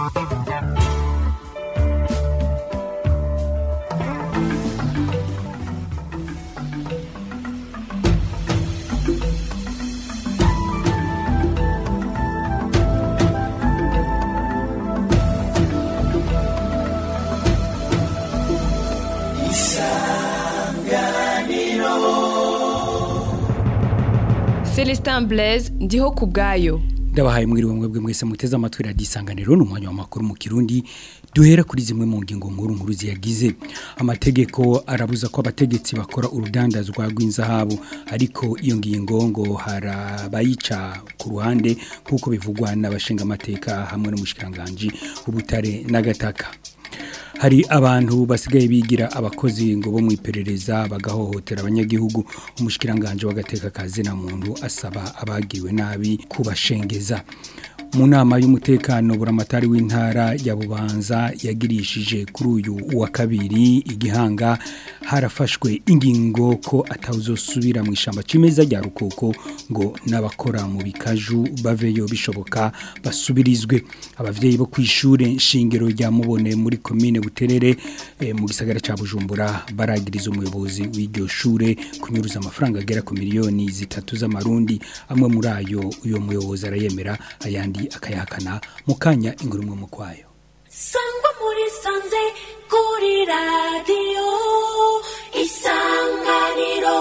Celestin Blaise ndiho ku bwayo ndabahaye mwiriwe mwebwe mwese muteze amatwi radiyo isanganiro ni umwanya w'amakuru mu kirundi duhera kuri zimwe mu ngingo nkuru nkuru ziyagize amategeko arabuza ko abategetsi bakora urudandazwa rw'inzahabu ariko iyo ngingo ngo harabayica ku ruhande nk'uko bivugwa n'abashinga amateka hamwe n'umushikiranganji w'ubutare n'agataka hari abantu basigaye bigira abakozi ngo bo mu iperereza bagahohotera abanyagihugu umushikiranganje w'agateka kazi na muntu asaba abagiriwe nabi kubashengeza mu nama y'umutekano buramatari w'intara ya bubanza yagirishije kuri uyu wa kabiri igihanga harafashwe ingingo ko atawuzosubira mu ishamba cimeza rya rukoko ngo n'abakora mu bikaju baveyo bishoboka basubirizwe abavyeyi bo kwishure nshingiro rya mubone muri commune buterere eh, mu gisagara ca Bujumbura baragiriza umuyobozi w'iryo shure kunyuruza amafaranga agera ku miliyoni zitatu z'amarundi amwe muri ayo uyo muyobozi arayemera ayandi akayahakana mu kanya inguru mu kwayo sangwa muri sanze kuri radiyo isanganiro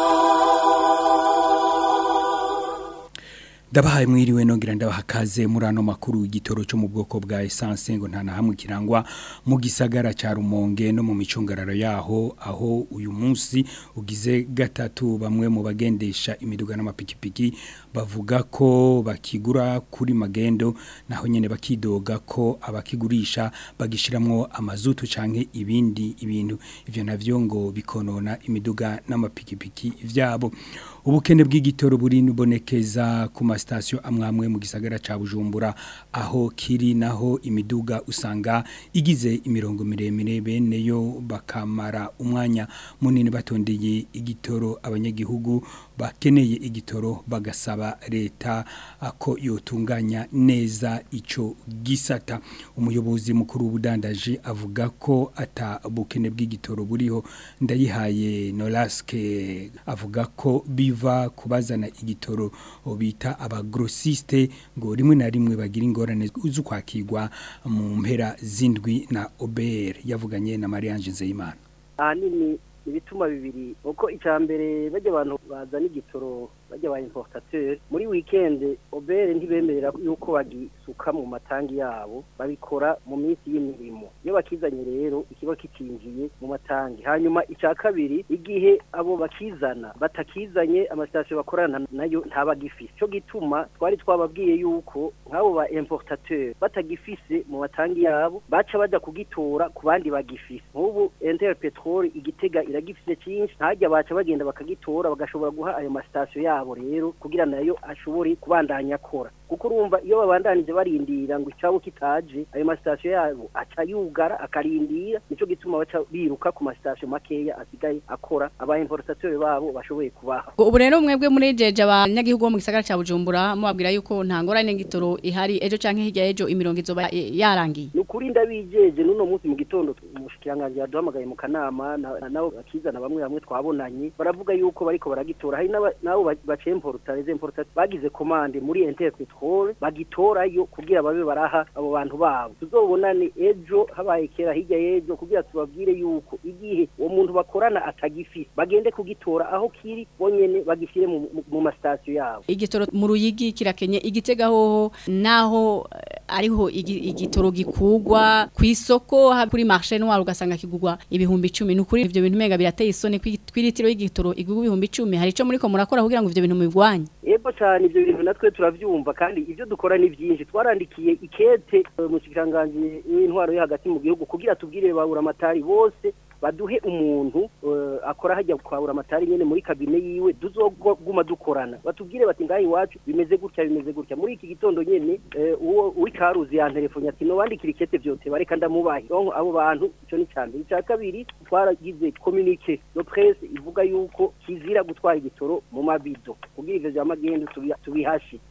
Ndabahaye mwiriwe nongera ndabahakaze muri ano makuru igitoro cyo mu bwoko bwa essence ngo nta na hamwe kirangwa mu gisagara ca Rumonge no mu micungararo yaho aho uyu munsi ugize gatatu bamwe mu bagendesha imiduga n'amapikipiki bavuga ko bakigura kuri magendo naho nyene bakidoga ko abakigurisha bagishiramwo amazutu canke ibindi ibintu ivyo navyo ngo bikonona imiduga n'amapikipiki vyabo ubukene bw'igitoro buri nubonekeza ku masitasiyo amwamwe mu gisagara ca Bujumbura aho kiri naho imiduga usanga igize imirongo miremire bene yo bakamara umwanya munini batondeye igitoro abanyagihugu bakeneye igitoro bagasaba leta ako yotunganya neza ico gisata umuyobozi mukuru w'ubudandaji avuga ko ata bukene bw'igitoro buriho ndayihaye Nolaske avuga ko biva kubazana igitoro bita abagrossiste ngo rimwe na rimwe bagira ingorane zo kwakirwa mu mpera zindwi na OBR yavuganye na Mariange Nzeyimana ahanini ibituma bibiri uko icya mbere bajya abantu bazana igitoro bajya ba importateur muri weekend obere ntibemerera yuko bagisuka mu matangi yabo babikora mu minsi y'imirimo iyo bakizanye rero ikiba kicinjiye mu matangi hanyuma icya kabiri igihe abo bakizana batakizanye amasitasiyo bakorana nayo ntabagifise cyo gituma twari twababwiye yuko nk'abo ba importateur batagifise mu matangi yabo baca bajya kugitora ku bandi bagifise nk'ubu Inter Petrol igitega iragifise cyinshi ntajya baca bagenda bakagitora bagashobora guha ayo masitasiyo yabo yabo rero kugira nayo ashobore kubandanya akora kuko urumva iyo babandanije barindira ngo icabo kitaje ayo masitasiyo yabo aca yugara akarindira nico gituma baca biruka ku masitasiyo makeya asigaye akora aba importateur babo bashoboye kubaha ubu rero mwebwe muri jeje abanyagihugu bo mu gisagara ca Bujumbura mubabwira yuko nta ngorane ngitoro ihari ejo canke hirya ejo imirongo izoba yarangiye nukuri ndabijeje nuno munsi mu gitondo umushikiranganje yaduhamagaye mu kanama nabo bakizana bamwe bamwe twabonanye baravuga yuko bariko baragitora hari nabo bacemporta les importateurs bagize commande muri Inter Petrol bagitorayo kugira babe baraha abo bantu babo tuzobonane ejo habaye kera hirya yejo kugira tubabwire yuko igihe uwo muntu bakorana atagifise bagende kugitora aho kiri bonyene bagishire mu, mu masitasiyo yabo igitoro mu ruyigi kirakenye igitega hoho naho ariho igitoro gikugwa ku isoko kuri marché noir ugasanga kigugwa ibihumbi 10 nukuri ivyo bintu menga birateye isoni kwiritiro y'igitoro igugwa ibihumbi 10 hari ico muri ko murakora kugira ngo ivyo bintu mubigwanye yego cyane ivyo bintu natwe turavyumva kandi ivyo dukora ni byinshi twarandikiye ikete mu kiganganje w'intwaro yo hagati mu gihugu kugira tubwire babura amatari bose baduhe umuntu uh, akora hajya kwabura amatari nyene muri kabine yiwe duzoguma dukorana batubwire bati ngahi iwacu bimeze gutya bimeze gutya muri iki gitondo nyene uwo uh, wikaruzi ya telefone ati no wandikira ikete byote bareka ndamubaye donc abo bantu ico ni cyane icya kabiri twaragize communique no presse ivuga yuko kizira gutwara igitoro mu mabido kugira ivyo vya magendo tubihashi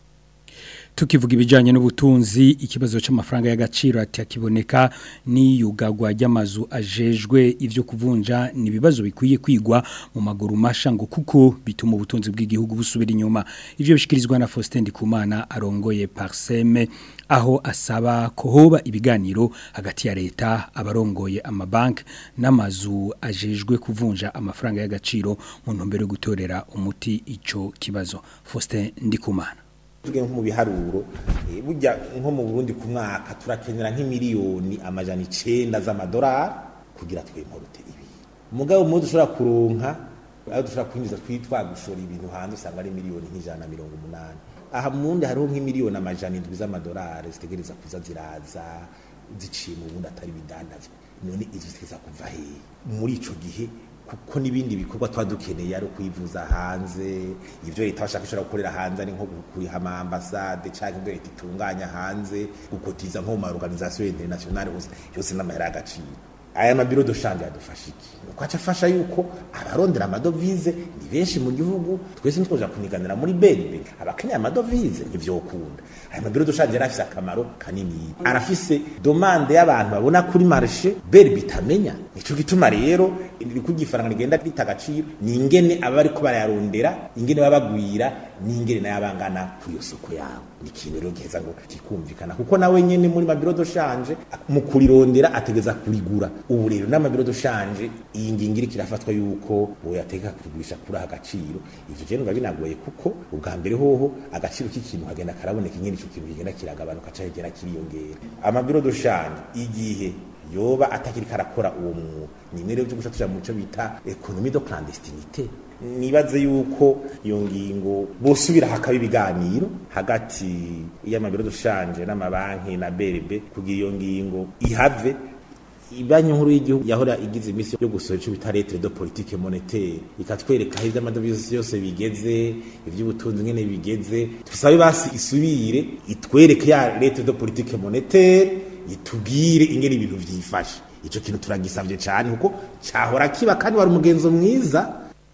tukivuga ibijyanye n'ubutunzi ikibazo cy'amafaranga y'agaciro atakiboneka n'iyugagwa ry'amazu ajejwe ibyo kuvunja ni ibibazo bikwiye kwigwa mu maguru masha ngo kuko bituma ubutunzi bw'igihugu busubira inyuma ibyo bishyikirizwa na Faustin Ndikumana arongoye Parseme aho asaba ko hoba ibiganiro hagati ya leta abarongoye amabanki n'amazu ajejwe kuvunja amafaranga y'agaciro mu ntumbero yo gutorera umuti icyo kibazo Faustin Ndikumana tuge nko mu biharuro eh, burya nko mu Burundi ku mwaka turakenera nk'imiliyoni amajana 9 z'amadolari kugira twemporute ibi mugabo mu dushobora kuronka aho dushobora kwinjiza twitwa gushora ibintu hanze usanga ari miliyoni nk'ijana na mirongo umunani aha mundi hariho nk'imiliyoni amajana indwi z'amadolari zitegereza kuza ziraza ziciye mu bundi atari bidandazwa none izo zitegereza kuva hehe muri ico gihe kuko n'ibindi bikorwa twa dukeneye ari kwivuza hanze ivyo leta bashaka ishobora gukorera hanze ari nko kuriha ama ambassade canke ibyo leta itunganya hanze gukotiza nko mu ma organisation internationale hose yose n'amahera y'agaciro aya mabiro de change yadufasha iki nuko aca afasha yuko abarondera amadovize ni benshi mu gihugu twese ntitwoja kuniganira muri BNB abakeneye amadovize ntivyokunda aya mabiro de change yarafise akamaro kanini arafise domande y'abantu babona kuri marché BNB itamenya nico gituma rero iri kugifaranga rigenda rita agaciro ni ingene aba ariko barayarondera ingene baba bagwira ni ingene nayo abangana ku iyo soko yabo ni ikintu rero giheza ngo kikumvikana kuko nawe nyene muri mabiro de change mu kurirondera ategeza kurigura ubu rero n'amabiro de change iyi ngingo iri kirafatwa yuko boyateka kugurisha kuri aha agaciro ivyo je numva binagoye kuko ubwa mbere hoho agaciro k'ikintu hagenda karaboneka ingene ico kintu kigenda kiragabanuka canke kigenda kiriyongera amabiro de change igihe yoba atakiri karakora uwo mwuga ni imwe rero byo guca tuja mu cyo bita economie de clandestinité nibaze yuko iyo ngingo bosubira hakaba ibiganiro hagati y'amabiro dushanje n'amabanki na BRB kugira iyo ngingo ihave ibanki nkuru y'igihugu yahora igize imisi yo gusohora ico bita lettre de politique monétaire ikatwereka aho ivy'amadovize yose bigeze ivy'ubutunzi ngene bigeze tusabe basi isubire itwereke ya lettre de politique monétaire itubwire ingene ibintu vyifashe ico kintu turagisavye cyane kuko cyahora kiba kandi wari umugenzo mwiza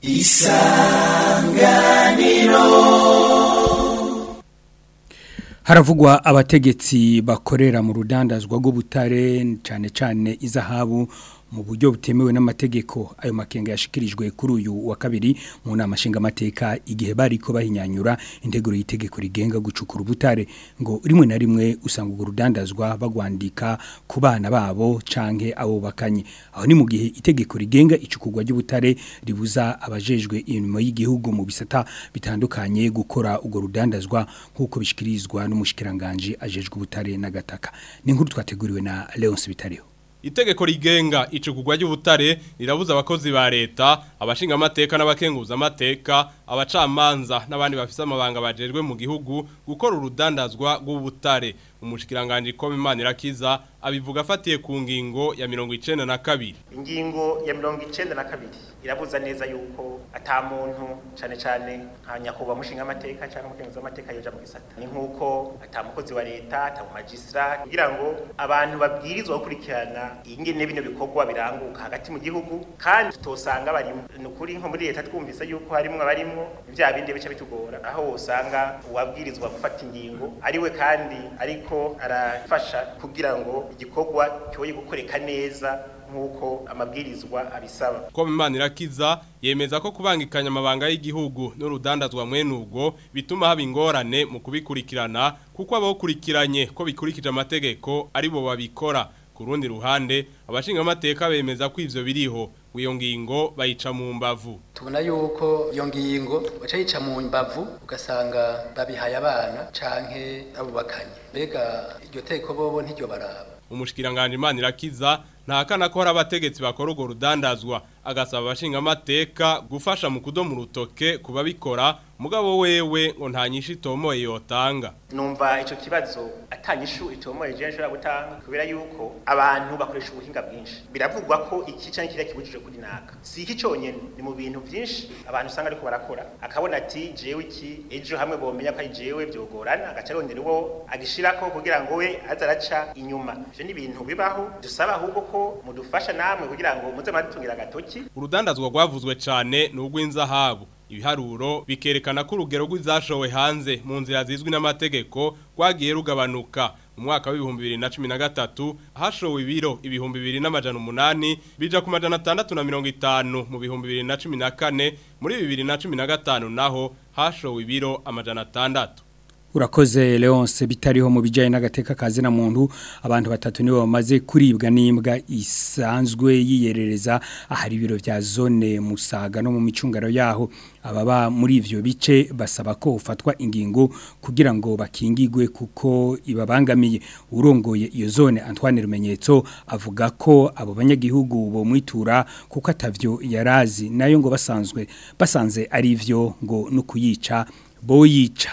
haravugwa abategetsi bakorera mu rudandazwa rw'ubutare cyane cyane izahabu mu buryo butemewe n'amategeko ayo makenga yashikirijwe kuri uyu wa kabiri mu nama nshingamateka igihe bari ko bahinyanyura integuro y'itegeko rigenga gucukura ubutare ngo rimwe na rimwe usanga urwo rudandazwa bagwandika ku bana babo canke abo bakanye aho ni mu gihe itegeko rigenga icukurwa ry'ubutare ribuza abajejwe imirimo y'igihugu mu bisata bitandukanye gukora urwo rudandazwa nk'uko bishikirizwa n'umushikiranganje ajejwe ubutare n'agataka ni inkuru twateguriwe na Leonce Bitariho Itegeko rigenga icukugwa ry'ubutare rirabuza abakozi ba leta abashinga amateka n'abakenguza amateka abacamanza n'abandi bafise amabanga bajejwe mu gihugu gukora urudandazwa rw'ubutare umushikiranganje ko Imana irakiza abivuga afatiye ku ngingo ya 92 ingingo ya mirongo icenda na kabiri irabuza neza yuko ata muntu cane cane nka nyakubahwa mushinga amateka cyangwa umukenguzi w'amateka yoja mu gisata ni nk'uko ata mukozi wa leta ata magistrate kugira ngo abantu babwirizwa gukurikirana ingene bino bikorwa biranguka hagati mu gihugu kandi tutosanga barimo ni ukuri nko muri leta twumvise yuko harimwo abarimwo vya bindi bice bitugora aho wosanga uwabwirizwa gufata ingingo ariwe kandi ariko arafasha kugira ngo igikorwa cyoye gukoreka neza nk'uko amabwirizwa abisaba ko Imana irakiza yemeza ko kubangikanya amabanga y'igihugu n'urudandazwa mwene ubwo bituma haba ingorane mu kubikurikirana kuko abawukurikiranye ko bikurikije amategeko ari bo babikora ku rundi ruhande abashinga amateka bemeza ko ivyo biriho iyo ngingo bayica mu mbavu tubona yuko iyo ngingo baca yica mu mbavu ugasanga babihaye abana canke abo bakanye mbega iryo teko bobo ntiryo baraba umushikiranganje Imana irakiza ntakana ko hari abategetsi bakora urwo rudandazwa agasaba abashinga amateka gufasha mu kudomu urutoke kubabikora mugabo wewe ngo nta nyinshi itomoye yotanga numva ico kibazo atanyishu itomoye je nshobora gutanga kubera yuko abantu bakoresha ubuhinga bwinshi biravugwa ko iki canke kiriya kibujije kuri naka si iki conyene ni mu bintu vyinshi abantu usanga ariko barakora akabona ati jewe iki ejo hamwe bomenya ko ari jewe vyogorana agaca arondera uwo agishirako kugira ngo we aze araca inyuma ivyo ni ibintu bibaho dusaba ahubwo ko mudufasha namwe kugira ngo muze muradutungira agatoki urudandazwa rwavuzwe cyane ni urw'inzahabu ibiharuro bikerekana ko urugero rw'izashowe hanze mu nzira zizwi n'amategeko rwagiye rugabanuka mu mwaka w'ibihumbi bibiri na cumi na gatatu hashowe ibiro ibihumbi bibiri n'amajana umunani bija ku majana atandatu na mirongo itanu mu bihumbi bibiri na cumi na kane muri bibiri na cumi na gatanu naho hashowe ibiro amajana atandatu Urakoze Leonce bitariho mu bijyanye n'agateka kazi na muntu abantu batatu nibo bamaze kuribwa n'imbwa isanzwe yiyerereza ahari ibiro bya zone musaga no mu micungaro yaho ababa muri ivyo bice basaba ko ufatwa ingingo kugira ngo bakingigwe kuko ibabangamiye urongoye iyo zone Antoine Rumenyetso avuga ko abo banyagihugu bo mwitura kuko atavyo yarazi nayo ngo basanzwe basanze ari ivyo ngo no kuyica boyica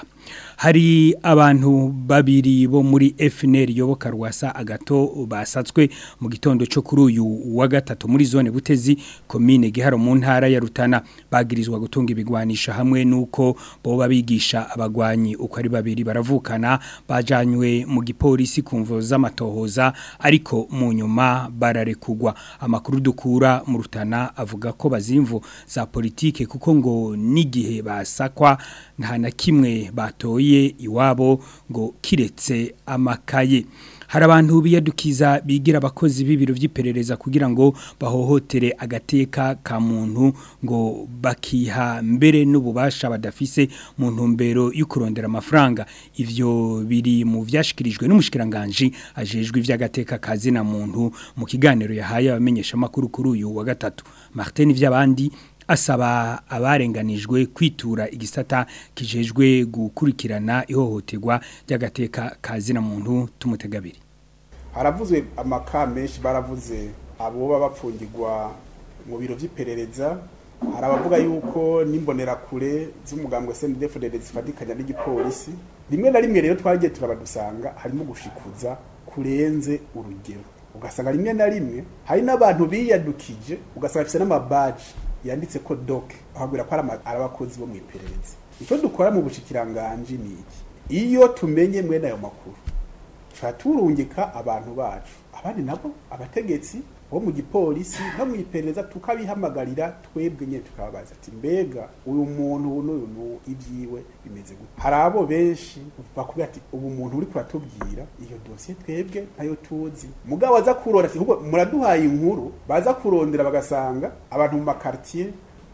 hari abantu babiri bo muri FNL yoboka rwasa agato basatswe mu gitondo cyo kuri uyu wa gatatu muri zone butezi commune giharo mu ntara ya Rutana bagirizwa gutunga ibigwanisha hamwe nuko bo babigisha abagwanyi uko ari babiri baravukana bajanywe mu gipolisi kumvo z'amatohoza ariko mu nyuma bararekugwa amakuru dukura mu Rutana avuga ko bazimvu za politike kuko ngo nigihe basakwa nta na kimwe batoye iwabo ngo kiretse amakaye hari abantu biyadukiza bigira abakozi b'ibiro by'iperereza kugira ngo bahohotere agateka ka muntu ngo bakiha mbere n'ububasha badafise mu ntumbero yo kurondera amafaranga ivyo biri mu vyashikirijwe n'umushikiranganje ajejwe ivy'agateka kazi na muntu mu kiganiro yahaye abamenyesha makuru kuri uyu wa gatatu Martin vy'abandi asaba abarenganijwe kwitura igisata kijejwe gukurikirana ihohoterwa ry'agateka kazi na muntu tumutegabiri haravuzwe amaka menshi baravuze abo baba bapfungirwa mu biro by'iperereza hari abavuga yuko n'imbonerakure z'umugambwe SNDFDD zifatikanya n'igipolisi rimwe na rimwe rero twagiye turabadusanga harimo gushikuza kurenze urugero ugasanga rimwe na rimwe hari n'abantu biyadukije ugasanga bafite n'amabaji yanditse ko doc ahagura ko ari abakozi bo mu iperereza icyo dukora mu bushikiranganje ni iki iyo tumenye mwene ayo makuru tuba turungika abantu bacu abandi nabo abategetsi bo mu gipolisi no mu iperereza tukabihamagarira twebwe nyine tukababaza ati mbega uyu muntu n'uyu n'uyu ibyiwe bimeze gute hari abo benshi bakubwira ati ubu muntu uri kuratubwira iyo dosiye twebwe ntayo tuzi mugabo aza kurora ati ahubwo muraduhaye inkuru baza kurondera bagasanga abantu mu makartier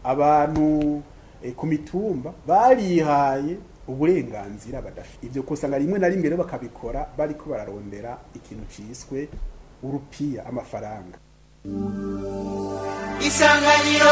abantu eh, ku mitumba barihaye uburenganzira badafite ibyo kusanga rimwe na rimwe rero bakabikora bariko bararondera ikintu ciswe urupiya amafaranga isanganiro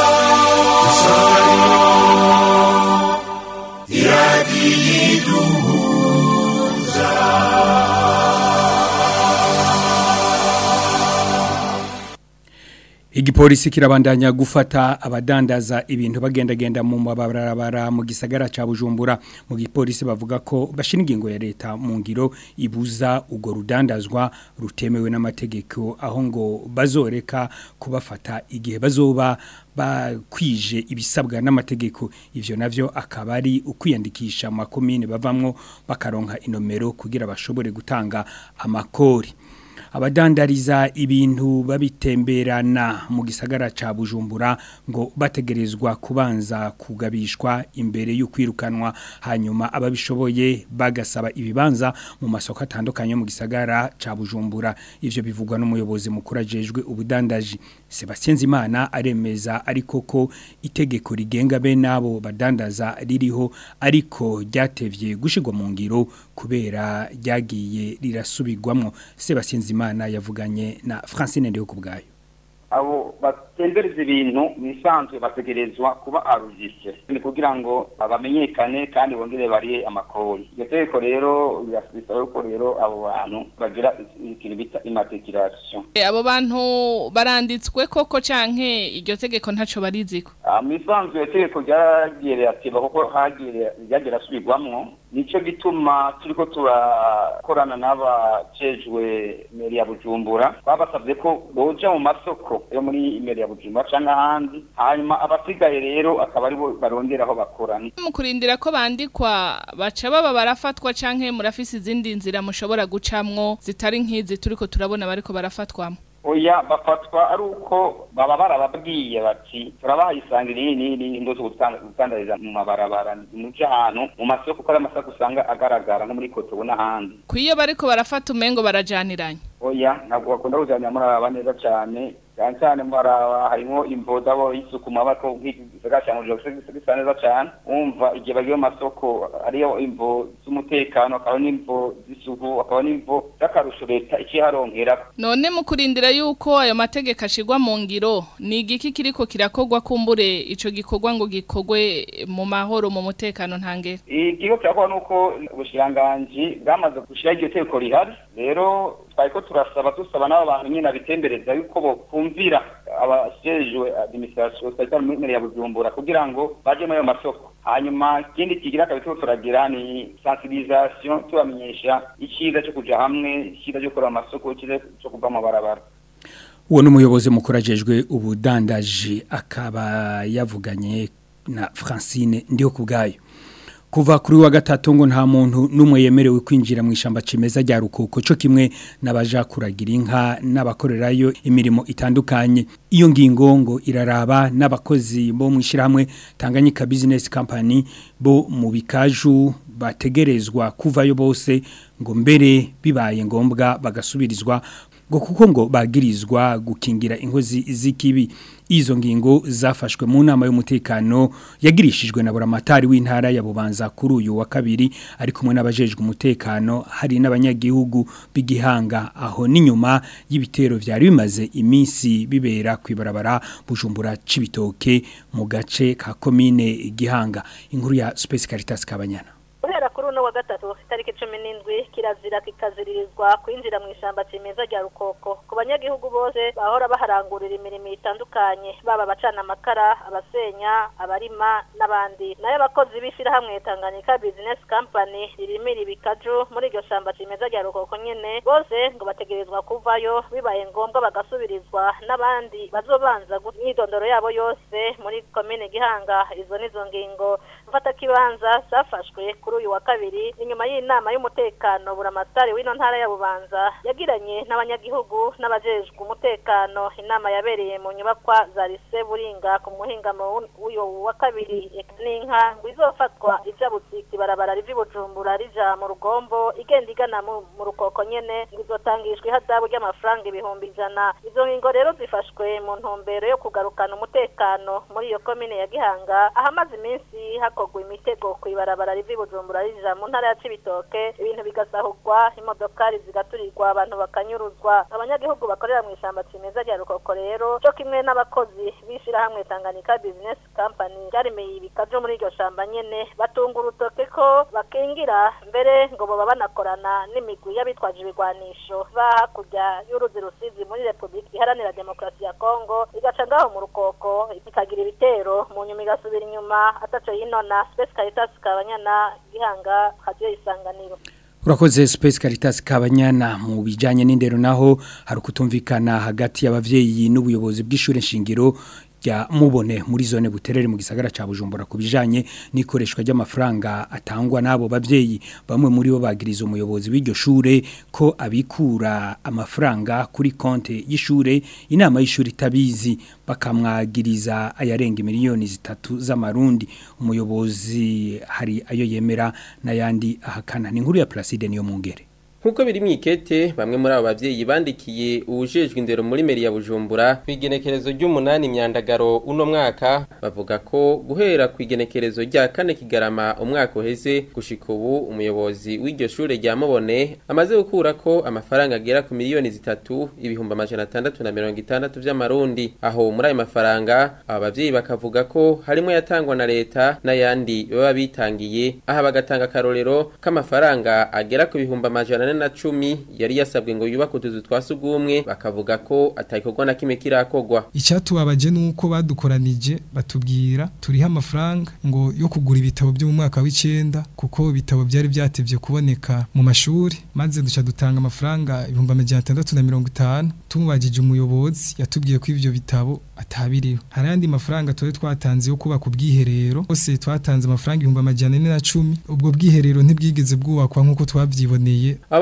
Igipolisi kirabandanya gufata abadandaza ibintu bagendagenda mu mabarabara mu gisagara ca Bujumbura mu gipolisi bavuga ko bashira ingingo ya leta mu ngiro ibuza ugo rudandazwa rutemewe n'amategeko aho ngo bazoreka kubafata igihe bazoba bakwije ibisabwa n'amategeko ivyo navyo akaba ari ukwiyandikisha mu makomine bavamwo bakaronka inomero kugira bashobore gutanga amakori abadandariza ibintu babitemberana mu gisagara ca Bujumbura ngo bategerezwa kubanza kugabishwa imbere yo kwirukanwa hanyuma ababishoboye bagasaba ibibanza mu masoko atandukanye mu gisagara ca Bujumbura ivyo bivugwa n'umuyobozi mukuru ajejwe ubudandaji Sebastien Zimana aremeza ariko ko itegeko rigenga be nabo badandaza ririho ariko ryatevye gushigwa mu ngiro kubera ryagiye rirasubirwamwo Sebastien Zimana yavuganye na Francine Ndeho kubgayo abo batembereza ibintu bisanzwe bategerezwa kuba arujise ni kugira ngo bamenyekane kandi bongere bariye amakori iryo tegeko rero birasaba yuko rero abo bantu bagira ikintu bita immatriculation abo bantu baranditswe koko canke iryo tegeko ntaco bariziko mu isanzwe iyo tegeko ryagiye rirateba kuko hagiye ryagiye rasubirwamwo nico gituma turiko turakorana n'abajejwe meri ya bujumbura babasabye ko boja mu masoko yo muri meri ya bujumbura canke ahandi hanyuma abasigaye rero akaba aribo barondera aho bakora mu kurindira ko bandikwa baca baba barafatwa canke murafise izindi nzira mushobora gucamwo zitari nk'izi turiko turabona bariko barafatwamo oya bafatwa ari uko baba barababwiye bati turabaha isangira iyi n'iyi n'iyi ngo gutandariza mu mabarabara muje ahantu mu masoko kuko ari amasoko usanga agaragara nko muri kotobo n'ahandi Kwiyo bariko barafata umengo barajaniranye. oya ntabwo bakunda kujyana muraraba neza cyane cyane cyane muraraba harimo imboda bo isuku mabako nk'igisagara cya mujyi bisa neza cyane wumva igihe bagiye mu masoko hariyo imvo z'umutekano hakaba n'imvo z'isuku hakaba n'imvo z'akarusho leta ikiharonkera None mu kurindira yuko ayo mategeko ashigwa mu ngiro ni igiki kiriko kirakogwa kumbure ico gikorwa ngo gikogwe mu mahoro mu mutekano ntangere. ikigo kirakora nuko ubushiranganji bwamaze gushyiraho iryo teko rihari rero twariko turasaba dusaba n'abo bantu nyine abitembereza yuko bokumvira abajejwe administration sanitaire muri meri ya bujumbura kugira ngo baje muri ayo masoko hanyuma ikindi kigira kabiri turiko turagira ni sensibilisation tubamenyesha icyiza cyo kuja hamwe icyiza cyo gukora amasoko icyiza cyo kuva mu mabarabara uwo ni umuyobozi mukuru ajejwe ubudandaji akaba yavuganye na francine ndiho ku bwayo kuva kuri wa gatatu ngo nta muntu n'umwe yemerewe kwinjira mu ishyamba kimeza rya rukoko cyo kimwe n'abaja kuragira inka n'abakorerayo imirimo itandukanye iyo ngingo ngo iraraba n'abakozi bo mu ishyirahamwe tanganyika bizinesi kampani bo mu bikaju bategerezwa kuvayo bose ngo mbere bibaye ngombwa bagasubirizwa ngo kuko ngo bagirizwa gukingira inkozi z'ikibi izo ngingo zafashwe mu nama y'umutekano yagirishijwe na buramatari w'intara ya Bubanza kuri uyu wa kabiri ari kumwe n'abajejwe umutekano hari n'abanyagihugu b'igihanga aho n'inyuma y'ibitero byari bimaze iminsi bibera kwibarabara bujumbura cibitoke mu gace ka commune igihanga inkuru ya Space Caritas Kabanyana guhera kuri uno wa gatatu itariki cumi n'indwi kirazira kikaziririzwa kwinjira mu ishyamba kimeza rya rukoko ku banyagihugu bose bahora baharangurira imirimo itandukanye baba abacana amakara abasenya abarima n'abandi nayo abakozi b'ishyirahamwe tanganyika bizinesi kampani ririmira ibikaju muri iryo shyamba kimeza rya rukoko nyine bose ngo bategerezwa kuvayo bibaye ngombwa bagasubirizwa n'abandi bazobanza imyidondoro yabo yose muri komine gihanga izo nizo ngingo mfatakibanza zafashwe kuri uyu wa kabiri inyuma y'inama y'umutekano buramatari w'ino ntara ya bubanza yagiranye n'abanyagihugu n'abajejwe umutekano inama yabereye mu nyubakwa za lise buringa ku muhingamo w'uyu wa kabiri n'inka ngo izofatwa ija butiki barabara rivi bujumbura rija mu rugombo igenda igana mu rukoko nyene ngo izotangishwa ihadabu ry'amafaranga ibihumbi ijana izo ngingo rero zifashwe mu ntumbero yo kugarukana umutekano muri iyo komine ya gihanga ahamaze iminsi hakorwa imitego ku ibarabara rivi bujumbura rija mu ntara ya cibitoke ibintu bigasahurwa imodokari zigaturirwa abantu bakanyuruzwa abanyagihugu bakorera mu ishyamba kimeza rya rukoko rero cyo kimwe n'abakozi b'ishyirahamwe tanganyika business company ryaremeye ibikajo muri iryo shamba nyene batunga urutoke ko bakingira mbere ngo baba banakorana n'imigwi y'abitwaje ibigwanisho ba hakurya y'uruzi rusizi muri repubulika iharanira demokarasi ya kongo igaca ngaho mu rukoko ikagira ibitero mu nyuma igasubira inyuma ataco yinona space caritas kabanyana gihanga radio isanganiro Urakoze Space Caritas Kabanyana mu bijanye n'indero naho hari kutumvikana hagati y'abavyeyi n'ubuyobozi bw'ishure shingiro ya mubone muri zone buterere mu gisagara ca Bujumbura kubijanye n'ikoreshwa ry'amafaranga atangwa nabo bavyeyi bamwe muri bo bagiriza umuyobozi w'iryo shure ko abikura amafaranga kuri konte y'ishure inama y'ishure itabizi bakamwagiriza ayarenga miliyoni zitatu z'amarundi umuyobozi hari ayo yemera n'ayandi ahakana ni inkuru ya Placide niyo mungere Nkuko biri mwikete bamwe muri abo bavyeyi bandikiye ubujejwe indero muri meri ya Bujumbura kwigenekerezo ry'umunani myandagaro uno mwaka bavuga ko guhera kwigenekerezo rya kane kigarama umwaka uheze gushika ubu umuyobozi w'iryo shure rya Mubone amaze gukura ko amafaranga agera ku miliyoni zitatu ibihumbi amajana atandatu na mirongo itandatu vy'amarundi aho muri ayo mafaranga aba bavyeyi bakavuga ko harimo yatangwa na leta n'ayandi baba bitangiye aha bagatanga akarorero k'amafaranga agera ku bihumbi amajana na cumi yari yasabwe ngo yubake utuzu twa sugumwe bakavuga ko atayikorwa na kimwe kirakogwa icyatubabaje nuko badukoranije batubwira turiho amafaranga ngo yo kugura ibitabo byo mu mwaka w'icenda kuko ibitabo byari byatevye kuboneka mu mashuri maze duca dutanga amafaranga ibihumbi amajana atandatu na mirongo itanu tumubajije umuyobozi yatubwiye ko ivyo bitabo atabiriho hari andi mafaranga twari twatanze yo kubaka ubwiherero bose twatanze amafaranga ibihumbi amajana ane na cumi ubwo bwiherero ntibwigeze bwubakwa nk'uko twavyiboneye aba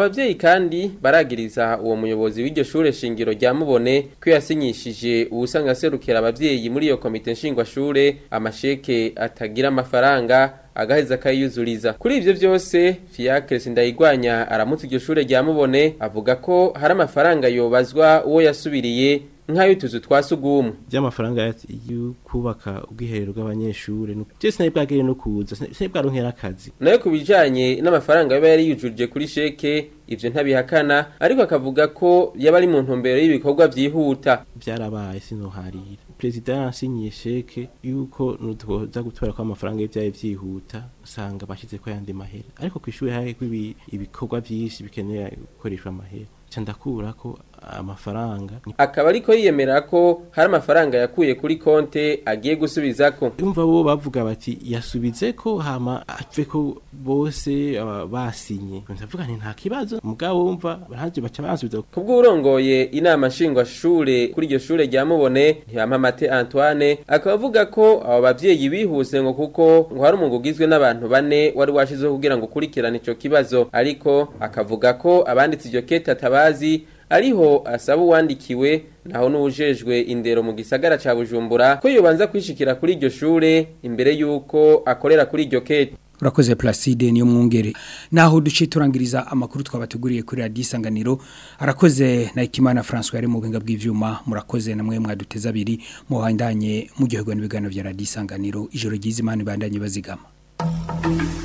abavyeyi kandi baragiriza uwo muyobozi w'iryo shure shingiro rya mubone ko yasinyishije uwusanga serukira abavyeyi muri iyo komite nshingwashure amasheke atagira amafaranga agaheza akayiyuzuriza kuri ivyo vyose Fiacre Sindayigwanya aramutse iryo shure rya mubone avuga ko hari amafaranga yobazwa uwo yasubiriye nk'ayo tuzu twasugumwe by'amafaranga yo kubaka ubwiherero bw'abanyeshure je sinari bwagere no kuza sinari bwaronkera akazi nayo ku bijanye n'amafaranga yaba yari yujuje kuri sheke ivyo ntabihakana ariko akavuga ko yaba ari mu ntumbero y'ibikorwa vyihuta byarabaye sinoharira perezida yansinyiye sheke yuko nutuza gutora ko amafaranga y'ivyaye vyihuta usanga bashize ko yandi mahera ariko kw'ishure hari ibikorwa vyinshi bikeneye gukoreshwa amahera ndakura ko amafaranga akaba ariko yiyemera ko hari amafaranga yakuye kuri konte agiye gusubizako umva bo bavuga bati yasubize ko hama apfe ko bose basinye ndavuga nti nta kibazo mugabo wumva baraje baca bansubiza kubw'urongoye inama nshingwashure kuri iryo shure rya mubone ntibampamate Antoine akaba avuga ko abo bavyeyi bihuse ngo kuko ngo hari umungu ugizwe n'abantu bane wari washizeho kugira ngo ukurikirane ico kibazo ariko akavuga ko abanditse iryo kete atabazi ariho asaba uwandikiwe naho n'ujejwe indero mu gisagara ca Bujumbura ko yobanza kwishikira kuri iryo shure imbere yuko akorera kuri iryo kete urakoze Placide niyo mwungere naho duce turangiriza amakuru twabateguriye kuri radio isanganiro arakoze na Ikimana François yari mu buhinga bw'ivyuma murakoze namwe mwaduteza abiri muhandanye mu gihugu n'ibiganiro vya radio isanganiro ijoro ryiza imana ibandanye bazigama